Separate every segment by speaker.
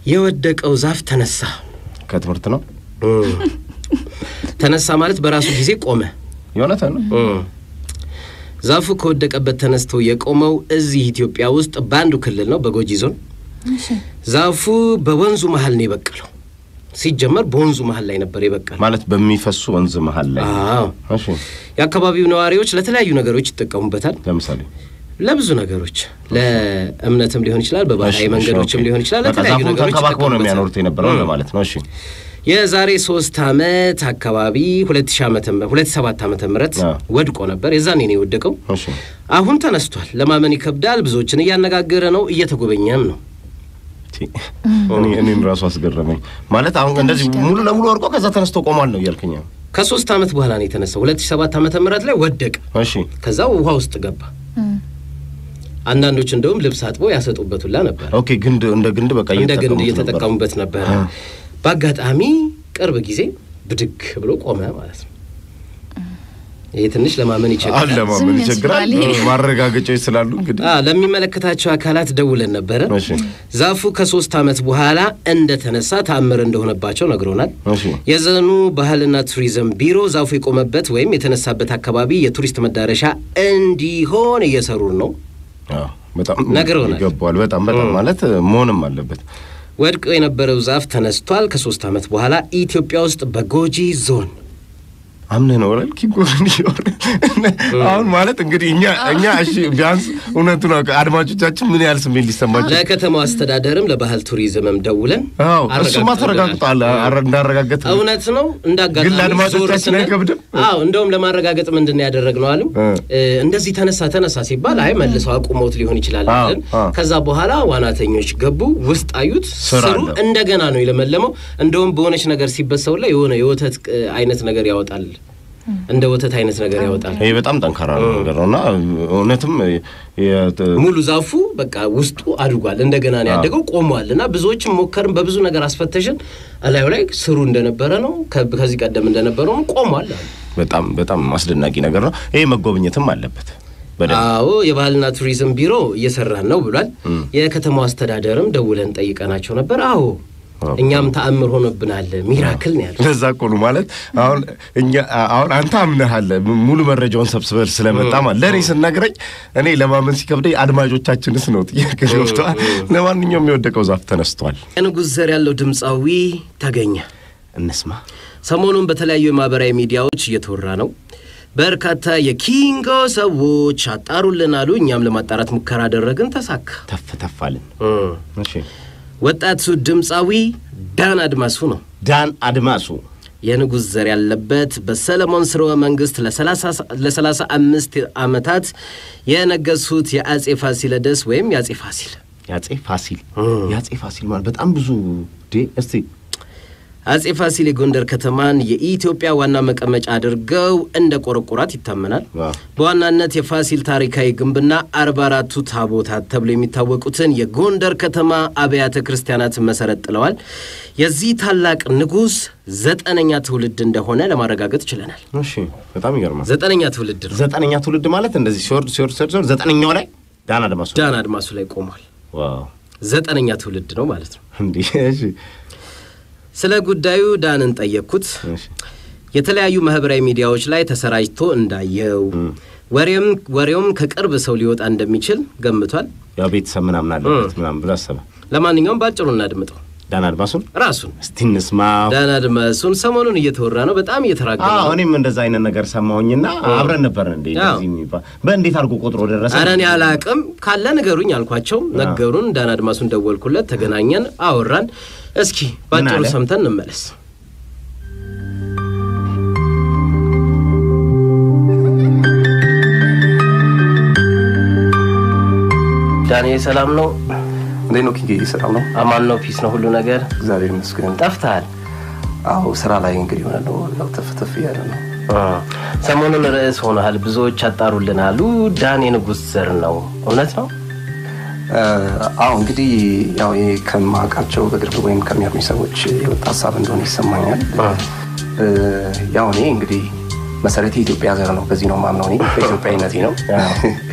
Speaker 1: የወደቀው ዛፍ ተነሳ።
Speaker 2: ከትምህርት ነው
Speaker 1: ተነሳ ማለት በራሱ ጊዜ ቆመ።
Speaker 2: የእውነት ነው።
Speaker 1: ዛፉ ከወደቀበት ተነስቶ የቆመው እዚህ ኢትዮጵያ ውስጥ በአንዱ ክልል ነው፣ በጎጂ ዞን። ዛፉ በወንዙ መሀል ነው የበቀለው። ሲጀመር በወንዙ መሀል ላይ ነበር የበቀለው።
Speaker 2: ማለት በሚፈሱ ወንዝ መሀል ላይ
Speaker 1: አዎ።
Speaker 2: እሺ።
Speaker 1: የአካባቢው ነዋሪዎች ለተለያዩ ነገሮች ይጠቀሙበታል።
Speaker 2: ለምሳሌ
Speaker 1: ለብዙ ነገሮች ለእምነትም ሊሆን ይችላል፣ በባህላዊ
Speaker 2: እሺ፣
Speaker 1: መንገዶችም
Speaker 2: ኦኬ።
Speaker 1: ሊሆን ይችላል።
Speaker 2: በቃ
Speaker 1: ለተለያዩ
Speaker 2: ዛፉን
Speaker 1: ነገሮች
Speaker 2: ተንከባክበው ነው
Speaker 1: ይጠቀሙበታል።
Speaker 2: የሚያኖሩት የነበረው
Speaker 1: እም።
Speaker 2: ለማለት ነው። እሺ
Speaker 1: የዛሬ ሶስት አመት አካባቢ ሁለት ሺህ ዓመተ ምህረት ሁለት ሰባት ዓመተ ምህረት
Speaker 2: አዎ።
Speaker 1: ወድቆ ነበር። የዛኔ ነው የወደቀው።
Speaker 2: እሺ
Speaker 1: አሁን ተነስቷል። ለማመን ይከብዳል። ብዙዎችን እያነጋገረ ነው፣ እየተጎበኘም ነው።
Speaker 2: ቲ- እኔ እኔን ራሱ አስገረመኝ። ማለት አሁን እንደዚህ ሙሉ ለሙሉ ወርቆ ከዛ ተነስቶ ቆሟል ነው እያልከኝ ነው?
Speaker 1: ከሶስት ዓመት በኋላ ነው የተነሳው። ሁለት ሺህ ሰባት ዓመተ ምህረት ላይ ወደቀ።
Speaker 2: እሺ
Speaker 1: ከዛ ውሃ ውስጥ ገባ። አንዳንዶች እንደውም ልብስ አጥቦ ያሰጡበት ሁላ ነበር።
Speaker 2: ኦኬ። ግንድ እንደ ግንድ በቃ
Speaker 1: እንደ ግንድ
Speaker 2: እየተጠቀሙት ነበር።
Speaker 1: እየተጠቀሙበት ነበረ። በአጋጣሚ ቅርብ ጊዜ ብድግ ብሎ ቆመ ማለት ነው። ይሄ ትንሽ ለማመን ይቸግራል።
Speaker 2: አለ ማመን
Speaker 3: ዝም
Speaker 2: ይቸግራል።
Speaker 3: ያስብላል።
Speaker 2: ማረጋገጫዎች ስላሉ እንግዲህ
Speaker 1: አ ለሚመለከታቸው አካላት ደውለን ነበረ።
Speaker 2: እሺ
Speaker 1: ዛፉ ከሶስት ዓመት በኋላ እንደተነሳ ተአምር እንደሆነባቸው ነግሮናል።
Speaker 2: እሺ
Speaker 1: የዘኑ ባህልና ቱሪዝም ቢሮ ዛፉ የቆመበት ወይም የተነሳበት አካባቢ የቱሪስት መዳረሻ እንዲሆን እየሰሩ ነው።
Speaker 2: አዎ፣ በጣም
Speaker 1: ነግረውናል።
Speaker 2: ይገባዋል። በጣም በጣም ማለት መሆንም አለበት።
Speaker 1: ወድቆ የነበረው ዛፍ ተነስቷል። ከሶስት ዓመት በኋላ ኢትዮጵያ ውስጥ በጎጂ ዞን
Speaker 2: አምነህ ነው አይደል? ኪጎን አሁን ማለት እንግዲህ እኛ እኛ እሺ ቢያንስ እውነቱን አውቀ አድማጮቻችን ምን ያህል ስሜት ሊሰማቸው
Speaker 1: ለከተማው አስተዳደርም ለባህል ቱሪዝምም ደውለን
Speaker 2: አዎ እሱማ
Speaker 1: አረጋግጠውልናል።
Speaker 2: ተረጋግጧል። አረ- እንዳረጋገጥ
Speaker 1: እውነት ነው። እንዳጋጣሚ
Speaker 2: ግን ለአድማጮቻችን
Speaker 1: ዞር ስንል-
Speaker 2: አይከብድም?
Speaker 1: አዎ እንደውም ለማረጋገጥ ምንድን ነው ያደረግነው አሉ
Speaker 2: እ።
Speaker 1: እ፣ እንደዚህ ተነሳ ተነሳ ሲባል አይ መልሰው አቁመውት ሊሆን ይችላል
Speaker 2: አዎ፣
Speaker 1: አለን።
Speaker 2: አዎ።
Speaker 1: ከዛ በኋላ ዋናተኞች ገቡ፣ ውስጥ አዩት፣
Speaker 2: ስር
Speaker 1: ስሩ
Speaker 2: አለው።
Speaker 1: እንደገና ነው የለመለመው። እንደውም በሆነች ነገር ሲበሰው ላይ የሆነ የወተት እ፣ አይነት ነገር ያወጣል፣ እንደ ወተት አይነት ነገር ያወጣል።
Speaker 2: ይሄ በጣም ጠንካራ ነገር ነው እና እውነትም የ-
Speaker 1: ሙሉ ዛፉ በቃ ውስጡ አድጓል፣ እንደገና ነው ያደገው፣ ቆሟል። እና ብዙዎችም ሞከርን፣ በብዙ ነገር አስፈተሽን፣ እላዩ ላይ ስሩ እንደነበረ ነው፣ ከ- ከዚህ ቀደም እንደነበረው ቆሟል አሉ።
Speaker 2: በጣም በጣም አስደናቂ ነገር ነው። ይሄ መጎብኘትም አለበት በደንብ
Speaker 1: አዎ የባህልና ቱሪዝም ቢሮ እየሰራን ነው ብሏል። የከተማው አስተዳደርም ደውለን ጠይቀናቸው ነበር። አዎ
Speaker 2: አዎ።
Speaker 1: እኛም ተአምር ሆኖብናል፣ ሚራክል ነው ያሉት።
Speaker 2: ለዛ እኮ ነው ማለት አሁን እኛ አሁን አንተ አምነሃል ሙሉ መረጃውን ሰብስበህ ስለመጣ ማለት ለእኔ ስነግረኝ እኔ ለማመን ሲከብደኝ አድማጮቻችንስ ነው ጥያቄ ገብተዋል። ለማንኛውም የወደቀው ዛፍ ተነስቷል።
Speaker 1: የንጉሥ ዘር ያለው ድምፃዊ ተገኘ።
Speaker 2: እንስማ።
Speaker 1: ሰሞኑን በተለያዩ የማህበራዊ ሚዲያዎች እየተወራ ነው። በርካታ የኪንጎ ሰዎች አጣሩልን አሉ። እኛም ለማጣራት ሙከራ አደረግን፣ ተሳካ።
Speaker 2: ተፍ ተፍ አልን። እሺ
Speaker 1: ወጣቱ ድምፃዊ ዳን አድማሱ ነው።
Speaker 2: ዳን አድማሱ
Speaker 1: የንጉሥ ዘር ያለበት በሰለሞን ስርወ መንግስት ለሰላሳ አምስት ዓመታት የነገሱት የአጼ ፋሲለደስ ወይም የአጼ ፋሲል
Speaker 2: የአጼ ፋሲል የአጼ ፋሲል ማለት በጣም ብዙ ዴ እስቲ
Speaker 1: አጼ ፋሲል የጎንደር ከተማን የኢትዮጵያ ዋና መቀመጫ አድርገው እንደ ቆረቆራት ይታመናል።
Speaker 2: ዋው።
Speaker 1: በዋናነት የፋሲል ታሪካዊ ግንብና አርባ አራቱ ታቦታት ተብሎ የሚታወቁትን የጎንደር ከተማ አብያተ ክርስቲያናትን መሰረት ጥለዋል። የዚህ ታላቅ ንጉሥ ዘጠነኛ ትውልድ እንደሆነ ለማረጋገጥ ችለናል።
Speaker 2: እሺ በጣም ይገርማል።
Speaker 1: ዘጠነኛ ትውልድ ነው።
Speaker 2: ዘጠነኛ ትውልድ ማለት እንደዚህ ሲወርድ ሲወርድ ሲወርድ ሲወርድ ዘጠነኛው ላይ ዳን አድማሱ
Speaker 1: ዳን አድማሱ ላይ ቆሟል።
Speaker 2: ዋው
Speaker 1: ዘጠነኛ ትውልድ ነው ማለት ነው።
Speaker 2: እንዲህ እሺ
Speaker 1: ስለ ጉዳዩ ዳንን ጠየቅኩት።
Speaker 2: እሺ
Speaker 1: የተለያዩ ማህበራዊ ሚዲያዎች ላይ ተሰራጭቶ እንዳየው ወሬም ወሬውም ከቅርብ ሰው ሊወጣ እንደሚችል ገምቷል።
Speaker 2: ያው ቤተሰብ ምናምን አለበት ምናምን ብሎ አሰበ።
Speaker 1: ለማንኛውም ባጭሩ እናድምጠው
Speaker 2: ዳን አድማሱን
Speaker 1: ራሱን
Speaker 2: እስቲ እንስማው።
Speaker 1: ዳን አድማሱን ሰሞኑን እየተወራ ነው፣ በጣም እየተራገመ
Speaker 2: አዎ
Speaker 1: ነው።
Speaker 2: እኔም እንደዛ አይነት ነገር ሰማሁኝና አብረን ነበርን እንዴ
Speaker 1: አዎ።
Speaker 2: እንደዚህ የሚባል በእንዴት አድርጎ ቆጥሮ ደረሰ?
Speaker 1: ኧረ እኔ አላቅም ካለ ንገሩኝ አልኳቸው። ነገሩን። ዳን አድማሱን ደወልኩለት፣ ተገናኘን፣ አወራን። እስኪ ባጭሩ
Speaker 2: አለ?
Speaker 1: ሰምተን እንመለስ። ዳንኤል ሰላም ነው?
Speaker 4: እንዴት ነው ኪንጌ? ሰላም ነው?
Speaker 1: አማን ነው? ፒስ ነው? ሁሉ ነገር
Speaker 4: እግዚአብሔር ይመስገን።
Speaker 1: ጠፍተሃል።
Speaker 4: አዎ ስራ ላይ እንግዲህ ሆነ ነው ያው ተፍ ተፍ እያለ ነው።
Speaker 1: ሰሞኑን ርዕስ ሆነሃል። ብዙዎች አጣሩልን አሉ። ዳን የንጉሥ ዘር ነው። እውነት ነው?
Speaker 4: እ፣ አዎ እንግዲህ ያው ይሄ ከማውቃቸው በቅርብ ወይም ከሚያውቁኝ ሰዎች የወጣ ሀሳብ እንደሆነ ይሰማኛል። እ፣ ያው እኔ እንግዲህ መሰረቴ የኢትዮጵያ ዘር ነው። በዚህ ነው ማምነው እኔ በኢትዮጵያዊነቴ ነው።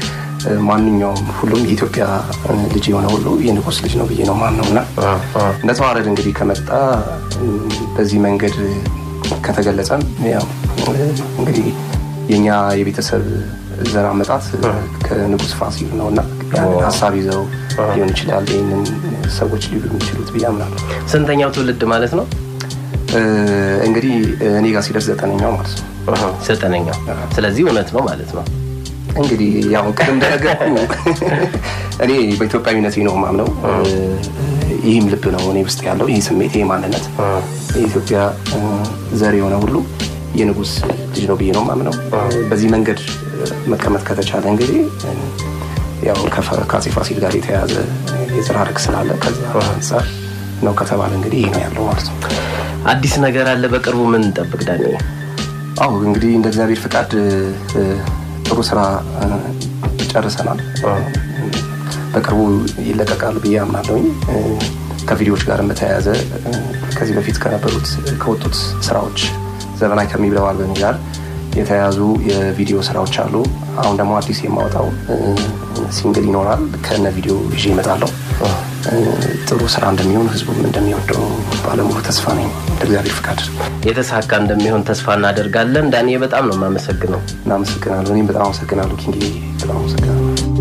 Speaker 4: ማንኛውም ሁሉም የኢትዮጵያ ልጅ የሆነ ሁሉ የንጉስ ልጅ ነው ብዬ ነው ማምነው እና እንደ ተዋረድ እንግዲህ ከመጣ በዚህ መንገድ ከተገለጸም ያው እንግዲህ የእኛ የቤተሰብ ዘር አመጣት ከንጉስ ፋሲል ነው እና ያንን ሀሳብ ይዘው ሊሆን ይችላል ይህንን ሰዎች ሊሉ የሚችሉት ብዬ አምናለሁ።
Speaker 1: ስንተኛው ትውልድ ማለት ነው?
Speaker 4: እንግዲህ እኔ ጋር ሲደርስ ዘጠነኛው ማለት ነው።
Speaker 1: ዘጠነኛው። ስለዚህ እውነት ነው ማለት ነው።
Speaker 4: እንግዲህ ያው ቅድም እንደነገርኩ እኔ በኢትዮጵያዊነቴ ነው ማምነው። ይህም ልብ ነው እኔ ውስጥ ያለው ይህ ስሜት፣ ይህ ማንነት የኢትዮጵያ ዘር የሆነ ሁሉ የንጉስ ልጅ ነው ብዬ ነው ማምነው። በዚህ መንገድ መቀመጥ ከተቻለ እንግዲህ ያው ከአፄ ፋሲል ጋር የተያያዘ የዘር ሐረግ ስላለ ከዛ አንጻር ነው ከተባለ እንግዲህ ይህ ነው ያለው ማለት ነው።
Speaker 1: አዲስ ነገር አለ በቅርቡ ምን እንጠብቅ ዳኒ?
Speaker 4: አዎ እንግዲህ እንደ እግዚአብሔር ፍቃድ ጥሩ ስራ ጨርሰናል። በቅርቡ ይለቀቃሉ ብዬ አምናለሁኝ። ከቪዲዮዎች ጋር በተያያዘ ከዚህ በፊት ከነበሩት ከወጡት ስራዎች ዘመናዊ ከሚብለው አልበም ጋር የተያያዙ የቪዲዮ ስራዎች አሉ። አሁን ደግሞ አዲስ የማወጣው ሲንግል ይኖራል። ከነ ቪዲዮ ይዤ እመጣለሁ። ጥሩ ስራ እንደሚሆን ህዝቡም እንደሚወደው ባለሙሉ ተስፋ ነኝ። እንደ እግዚአብሔር ፍቃድ
Speaker 1: የተሳካ እንደሚሆን ተስፋ እናደርጋለን። ዳኒ በጣም ነው የማመሰግነው።
Speaker 4: እናመሰግናለሁ። እኔም በጣም አመሰግናለሁ ኪንግ፣ በጣም አመሰግናለሁ።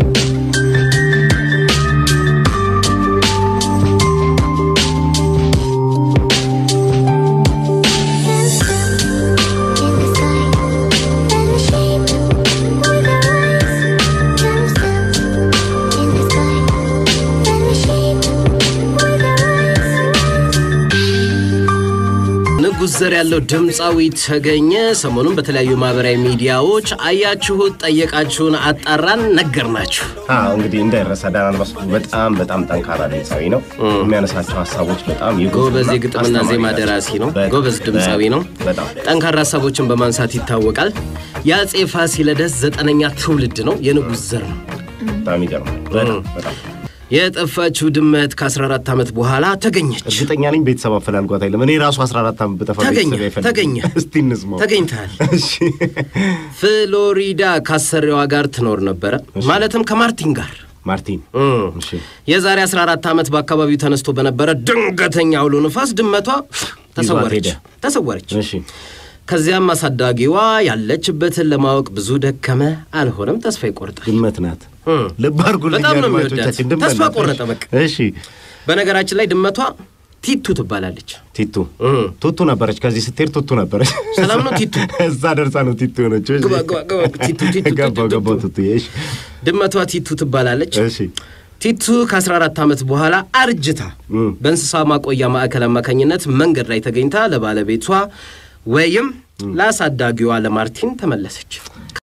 Speaker 1: ንጉስ ዘር ያለው ድምፃዊ ተገኘ ሰሞኑን በተለያዩ ማህበራዊ ሚዲያዎች አያችሁት፣ ጠየቃችሁን፣ አጣራን፣ ነገርናችሁ።
Speaker 2: አዎ እንግዲህ እንዳይረሳ ዳናን መስኩ በጣም በጣም ጠንካራ ድምፃዊ ነው። የሚያነሳቸው ሀሳቦች በጣም
Speaker 1: ጎበዝ የግጥምና ዜማ ደራሲ ነው። ጎበዝ ድምፃዊ ነው።
Speaker 2: በጣም
Speaker 1: ጠንካራ ሀሳቦችን በማንሳት ይታወቃል። የአፄ ፋሲለደስ ዘጠነኛ ትውልድ ነው። የንጉስ ዘር ነው።
Speaker 2: በጣም ይገርማል። በጣም በጣም
Speaker 1: የጠፋችው ድመት ከ14 ዓመት በኋላ ተገኘች።
Speaker 2: እርግጠኛ ነኝ ቤተሰብ አፈላልጓት አይለም። እኔ ራሱ 14 ዓመት በጠፋ
Speaker 1: ተገኘ
Speaker 2: ቤተሰብ አይፈልግም።
Speaker 1: ተገኘ
Speaker 2: እስቲ እንስማው።
Speaker 1: ተገኝተሃል።
Speaker 2: እሺ
Speaker 1: ፍሎሪዳ ካሰሪዋ ጋር ትኖር ነበረ፣ ማለትም ከማርቲን ጋር
Speaker 2: ማርቲን
Speaker 1: እም።
Speaker 2: እሺ
Speaker 1: የዛሬ 14 ዓመት በአካባቢው ተነስቶ በነበረ ድንገተኛ አውሎ ንፋስ ድመቷ ተሰወረች
Speaker 2: ሄደ።
Speaker 1: ተሰወረች።
Speaker 2: እሺ
Speaker 1: ከዚያም አሳዳጊዋ ያለችበትን ለማወቅ ብዙ ደከመ፣ አልሆነም፣ ተስፋ ይቆርጣል።
Speaker 2: ድመት ናት።
Speaker 1: እም።
Speaker 2: ልብ አድርጉልኝ
Speaker 1: በጣም ነው የሚወዳት።
Speaker 2: አድማጮቻችን፣ ድመት
Speaker 1: ተስፋ
Speaker 2: ናት።
Speaker 1: ቆረጠ በቃ።
Speaker 2: እሺ
Speaker 1: በነገራችን ላይ ድመቷ ቲቱ ትባላለች።
Speaker 2: ቲቱ
Speaker 1: እም።
Speaker 2: ቱቱ ነበረች። ከዚህ ስትሄድ ቱቱ ነበረች።
Speaker 1: ሰላም ነው ቲቱ?
Speaker 2: እዛ ደርሳ ነው ቲቱ የሆነችው። እሺ።
Speaker 1: ግባ፣ ግባ፣ ግባ። ቲቱ፣ ቲቱ፣ ቲቱ፣
Speaker 2: ገባው
Speaker 1: ቲቱ።
Speaker 2: ገባው ቱቱ። እሺ
Speaker 1: ድመቷ ቲቱ ትባላለች።
Speaker 2: እሺ
Speaker 1: ቲቱ ከ14 ዓመት በኋላ አርጅታ
Speaker 2: እም።
Speaker 1: በእንስሳ ማቆያ ማዕከል አማካኝነት መንገድ ላይ ተገኝታ ለባለቤቷ ወይም ለአሳዳጊዋ ለማርቲን ተመለሰች።